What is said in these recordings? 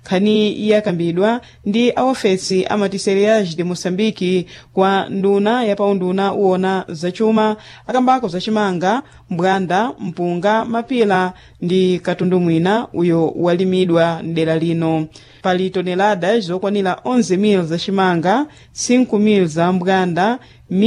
nkhani yakambidwa ndi aofesi a matiseriage de moçambique kwa nduna yapaunduna uwona zacuma akambako zacimanga mbwanda mpunga mapila ndi katundu mwina uyo walimidwa mdera lino pali toneladas zokwanira 11,000 zacimanga 5,000 za mbwanda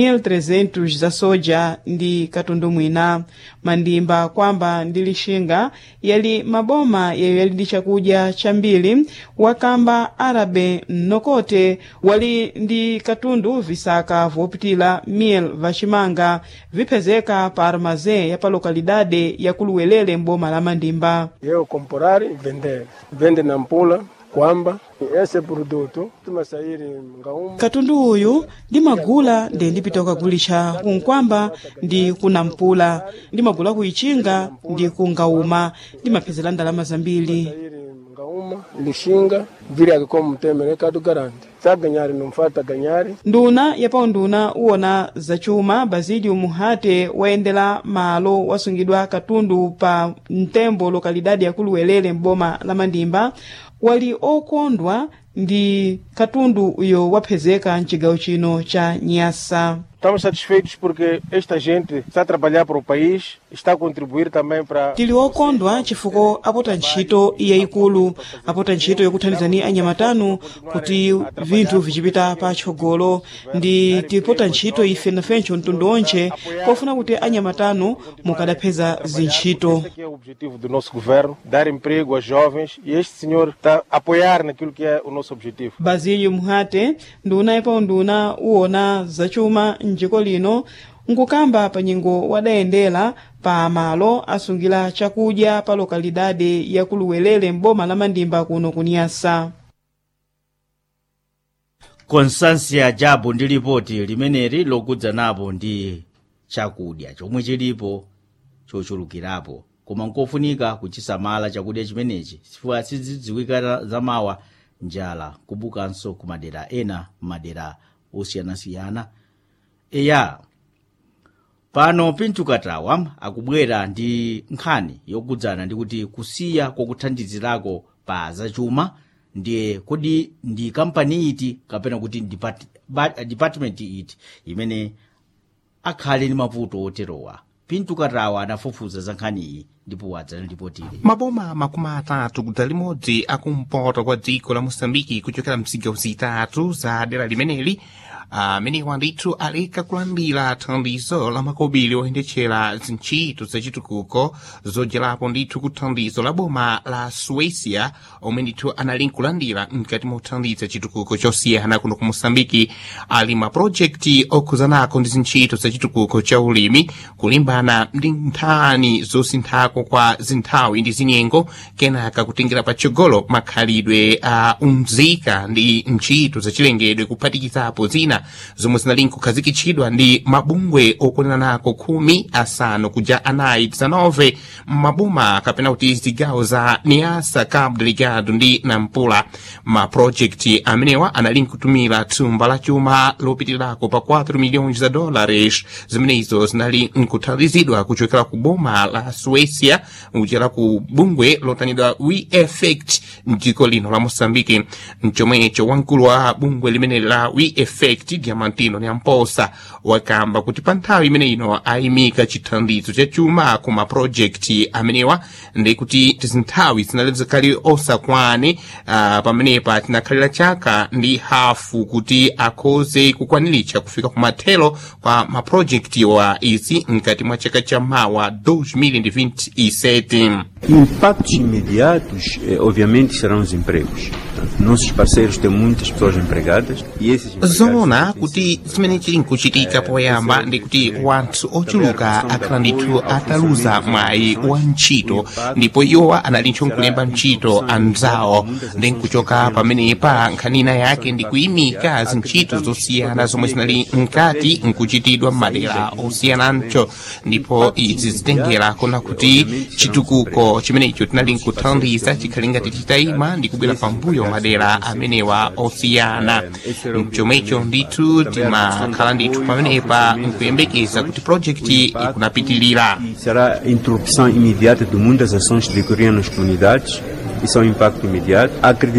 1.300 za soja ndi katundu mwina mandimba kwamba ndi lixinga yali maboma yayo yali ndi chakudya chambiri wakamba arabe mnokote wali ndi katundu visaka vopitila 1000 vacimanga viphezeka pa armazém ya pa lokalidade ya kuluwelele mboma la mandimba eu comprar e vender vende na mpula kwamba esse produto tumasairi ngauma katundu uyu ndimagula ndi ndipita kukagulisha kunkwamba ndi kunampula ndimagula kuichinga ndi kungauma ndimaphezera ndalama zambiri sairi ngauma lixinga viri akikomo mtemere kadu garante sa ganyari numfata ganyari nduna yapaunduna uwona zacuma basílio muhate wayendera malo wasungidwa katundu pa mtembo lokalidade ya kuluwelele mboma la mandimba wali okondwa ndi katundu uyo waphezeka mcigawo chino cha nyasa Estamos satisfeitos porque esta gente está a trabalhar para o país, está a contribuir também para tili okondwa chifukwa apota ntchito yayikulu apota ntchito yokuthandizani anyamatanu kuti vinthu vichipita patsogolo ndi tipota ntchito ife nafencho mtundu onche pofuna kuti anyamatanu mukadapheza zintchito Esse aqui é o objetivo do nosso governo, dar emprego aos jovens e este senhor está a apoiar naquilo que é o nosso objetivo. basílio muhate nduna yapaunduna uwona zacuma mdziko lino nkukamba pa nyengo wadayendera pa malo asungira chakudya pa lokalidade ya kuluwelele mboma la mandimba kuno kunyasa constância jabo ndi lipoti limeneli lokudzanapo ndi chakudya chomwe chilipo chochulukirapo koma nkofunika kuchisamala chakudya chimenechi chifukwa sizidziwika zamawa njala kubukanso ku madera ena madera osiyanasiyana eya pano pinto katawa akubwera ndi nkhani yokudzana ndi kuti kusiya kwakuthandizirako pa zachuma ndiye kodi ndi kampani iti kapena kuti depart, ba- department iti imene akhale ndi mavuto oterowa pinto katawa anafufuza za nkhaniyi ndipo adzanalipotire maboma makumi atatu kudza limodzi akumpoto kwa dziko la moçambike kuchokera mzigawo zitatu za dera limeneli amenewa ndithu aleka kulandira thandizo la makobiri oyendetchera zintchito zachitukuko zodyerapo ndithu ku thandizo la boma la suécia omwe ndithu anali nkulandira mkati mwa kuthandiza chitukuko chosiyana kuno ku moçambike ali mapulojekiti okhuzanako ndi zintchito zachitukuko cha ulimi kulimbana ndi nthani zosinthako kwa zinthawi ndi zinyengo kenaka kutengera patsogolo makhalidwe a umzika ndi ntchito zachilengedwe kuphatikizapo zina zomwe zinali nkukhazikitsidwa ndi mabungwe okoneranako khumi asanu kuja anayi 19 maboma kapena kuti zigawo za niasa cabo delgado ndi nampula mapulojekiti amenewa anali nkutumira thumba la chuma lopitirako pa 4 milhões za dólares zimenezo zinali nkuthandizidwa kuchokera ku boma la suécia kuchera ku bungwe lotanidwa we effect mdziko lino la moçambike mchomwecho wamkulu wa bungwe limene la we effect diamantino nyamposa wakamba kuti pa nthawi imene ino ayimika chithandizo cha chuma ku mapulojekiti amenewa ndi kuti tizinthawi zinali zikali osakwane uh, pamenepa tinakhalira chaka ndi hafu kuti akhoze kukwaniritsa kufika ku mathelo kwa mapulojekiti wa izi mkati mwa chaka cha mawa 2027 Impactos imediatos, eh, obviamente, serão os empregos. Portanto, nossos parceiros têm muitas pessoas empregadas e esses empregados zoona são kuti zimene chili nkuchitika poyamba ndi kuti wanthu ochuluka akhala ndithu ataluza mwayi wa ntchito ndipo iwowa anali ntcho nkulemba ntchito anzawo ndi nkuchoka pamenepa nkhanina yake ndi kuyimika zintchito zosiyana zomwe zinali mkati nkuchitidwa m'madera osiyanancho ndipo izi zitengera kona kuti chitukuko chimenecho tinali nkuthandiza chikhali ngati chitayima ndi kubwera pambuyo madera amenewa osiyana mchomwecho ndithu timakhala ndithu pamenepa nkuyembekeza kuti projekti ikunapitilira será a interrupção imediata de muitas ações que decorriam nas comunidades. Isso é um impacto imediato. Acreditamos